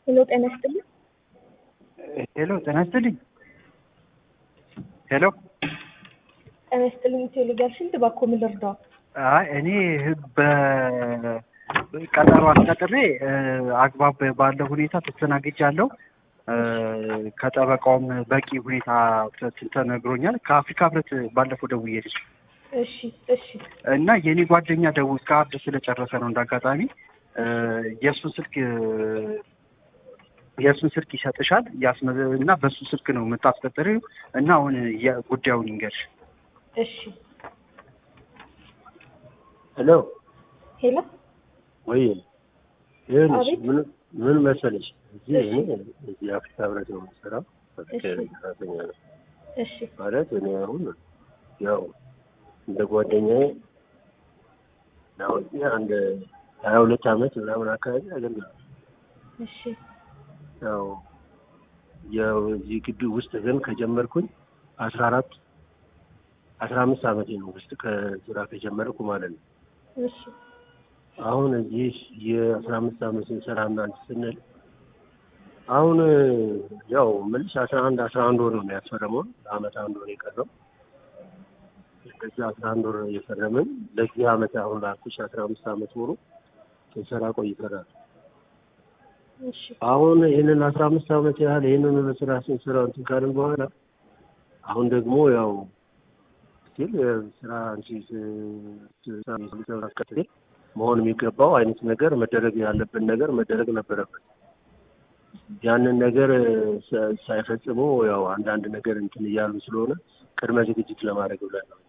ሄሎ ጤና ይስጥልኝ። ሄሎ ጤና ይስጥልኝ። ሄሎ ጤና ይስጥልኝ። ቴሌጋሽን እባክዎ ምን ልርዳው? አይ እኔ በቀጠሮ አስቀጥሬ አግባብ ባለው ሁኔታ ተስተናግጃለሁ። ከጠበቃውም በቂ ሁኔታ ተነግሮኛል። ከአፍሪካ ህብረት ባለፈው ደውዬልሽ እሺ እሺ እና የእኔ ጓደኛ ደውል ካርድ ስለጨረሰ ነው እንዳጋጣሚ የእሱን ስልክ የእሱን ስልክ ይሰጥሻል ያስመ እና በእሱ ስልክ ነው የምታስቀጥሪው እና አሁን ጉዳዩን ይንገርሽ። እሺ ሄሎ ሄሎ ወይ ይኸውልሽ አቤት። ምን ምን መሰለሽ እዚህ እኔ እዚህ አፍሪካ ህብረት ነው የምሰራው በፍቅር እሺ። ሰራተኛ ነው እሺ ማለት እኔ አሁን ያው እንደ ጓደኛዬ ያው እዚህ አንድ ሀያ ሁለት አመት ምናምን አካባቢ አገልግሏል። እሺ ያው ያው እዚህ ግቢ ውስጥ ግን ከጀመርኩኝ አስራ አራት አስራ አምስት አመቴ ነው ውስጥ ከስራ ከጀመርኩ ማለት ነው። እሺ አሁን እዚህ የአስራ አምስት አመት ስንሰራ እናንተ ስንል አሁን ያው ምልሽ አስራ አንድ አስራ አንድ ወር ነው ያስፈረመው ለአመት አንድ ወር የቀረው እንደዚህ አስራ አንድ ወር የፈረምን ለዚህ አመት አሁን ላልኩሽ አስራ አምስት አመት ሙሉ ስንሰራ ቆይተናል። እሺ አሁን ይህንን አስራ አምስት አመት ያህል ይህንን ስራ ስንሰራ እንትን ካልን በኋላ አሁን ደግሞ ያው ስቲል ስራ አንቺ ስራ መሆን የሚገባው አይነት ነገር መደረግ ያለብን ነገር መደረግ ነበረበት። ያንን ነገር ሳ- ሳይፈጽሙ ያው አንዳንድ ነገር እንትን እያሉ ስለሆነ ቅድመ ዝግጅት ለማድረግ ብለን ነው።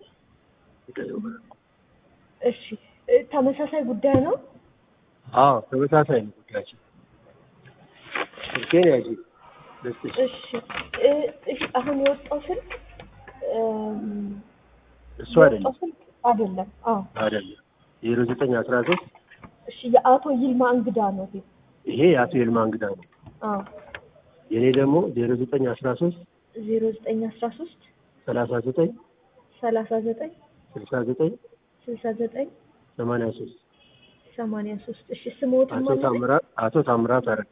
እሺ እ፣ ተመሳሳይ ጉዳይ ነው። አዎ ተመሳሳይ ነው ጉዳያችን። ስልኬን ያዥ ልስጥሽ። እሺ እ፣ እሺ አሁን የወጣው ስልክ እም፣ እሱ አይደለም የወጣው ስልክ አይደለም። አዎ አይደለም ዜሮ ዘጠኝ አስራ ሶስት እሺ የአቶ ይልማ እንግዳ ነው ይሄ። ይሄ የአቶ ይልማ እንግዳ ነው። አዎ የእኔ ደግሞ ዜሮ ዘጠኝ አስራ ሶስት ዜሮ ዘጠኝ አስራ ሶስት ሰላሳ ዘጠኝ ሰላሳ ዘጠኝ ስልሳ ዘጠኝ ስልሳ ዘጠኝ ሰማንያ ሶስት ሰማንያ ሶስት እሺ ስሞትን አቶ ማለት ታምራት አቶ ታምራት አረጋ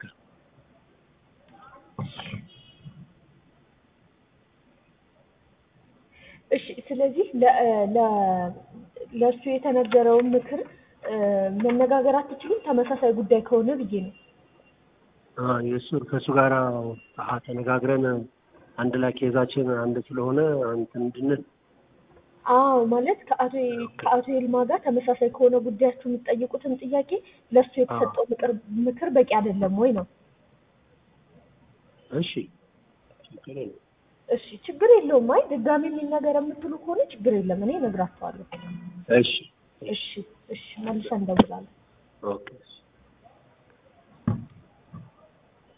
እሺ ስለዚህ ለ- ለ- ለእሱ የተነገረውን ምክር እ፣ መነጋገር አትችሉም ተመሳሳይ ጉዳይ ከሆነ ብዬ ነው። አ፣ የእሱ ከእሱ ጋር አሀ ተነጋግረን አንድ ላይ ኬዛችን አንድ ስለሆነ እንትን እንድንል አዎ ማለት ከአቶ ከአቶ ይልማ ጋር ተመሳሳይ ከሆነ ጉዳያችሁ የምትጠይቁትን ጥያቄ ለእሱ የተሰጠው ምክር ምክር በቂ አይደለም ወይ ነው? እሺ ችግር የለም። እሺ ችግር የለውም። አይ ድጋሚ የሚነገር የምትሉ ከሆነ ችግር የለም፣ እኔ እነግራቸዋለሁ። እሺ እሺ እሺ መልሰን እንደውላለን። ኦኬ